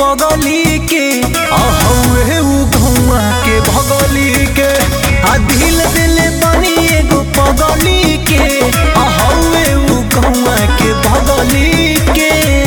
पगली के आ हौवे उ घौआ के भगली के आ दिल दिल बनी एगो पगली के आ हौवे उ घौआ के भगली के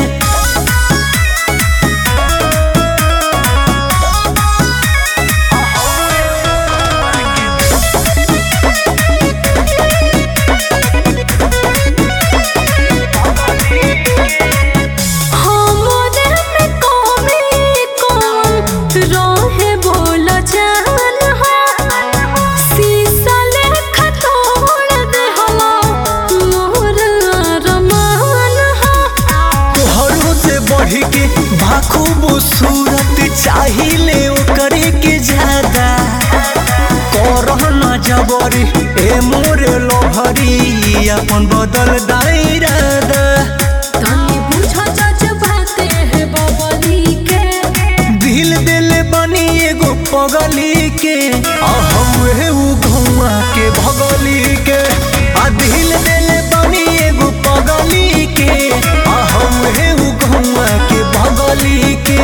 हमरे में कमी कौन रहे बोल जान हो शीशा लेखा तोड़ दे हला मोर अरमान हो तोहरों से बढ़ के बाखूब सूरत चाहिए ओकरे के ज्यादा करह न जबरी ए मोरे लोहरी अपन बदल दायरादा तनी बुझ जज्बाते है बबली के दिल दिल बनी एगो पगली के आ हौवे उ घौआ के भगली के आ दिल दिल बनी एगो पगली के आ हौवे उ घौआ के भगली के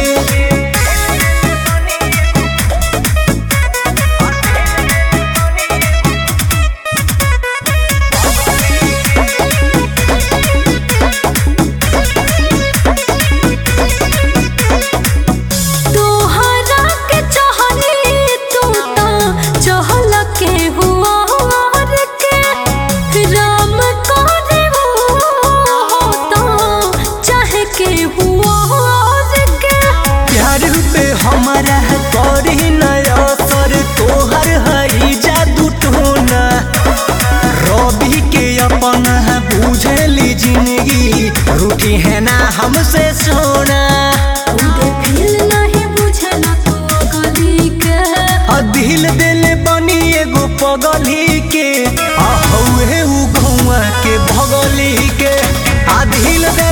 तोहरा के चाहनी तू ता चहल के हुआ और के राम करे हो तो चाहे के हुआ और के प्यार पे हमारा करी नया सर तोहर हई जादू टोना रवि के अपन बुझली जिंदगी रूठी है ना हमसे सोना उदे फिर नहीं बुझला तो गली के आ दिल दिल बनी एगो पगली के आ हौवे उ घौआ के भगली के आ दिल दिल